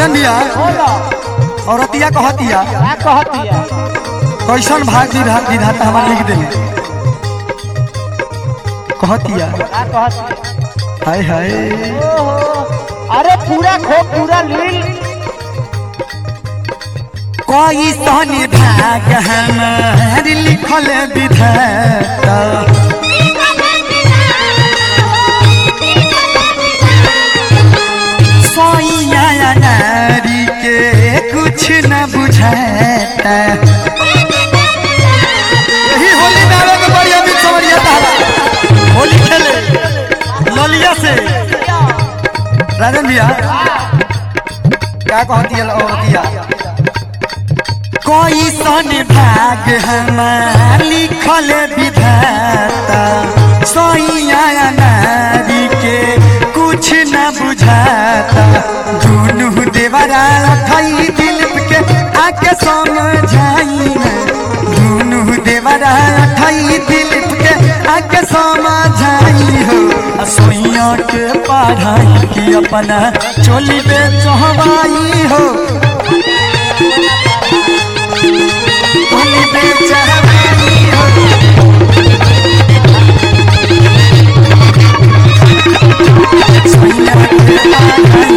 राजन भैया बोलो औरतिया कहतिया क्या कहतिया कैसन भाग विधाता विधाता हमार लिख देले कहतिया क्या कहतिया हाय हाय ओहो अरे पूरा खो पूरा लील कैसन भाग हमार लिखल विधाता सोइया नारी के कुछ न बुझाता यही होली में आवे के बड़ी अमीर समरिया तारा होली खेले ललिया से राजन भैया क्या कहती है औरतिया कोई सन भाग हमार लिखल विधाता सोइया नारी के कुछ न बुझाता दुनू देवरा थई दिल के आके समझाई ना दुनू देवरा थई दिल के आके समझाई हो आ सोइया के पढ़ाई की अपना चोली पे चहवाई हो चोली पे चहवाई हो सोइया के पढ़ाई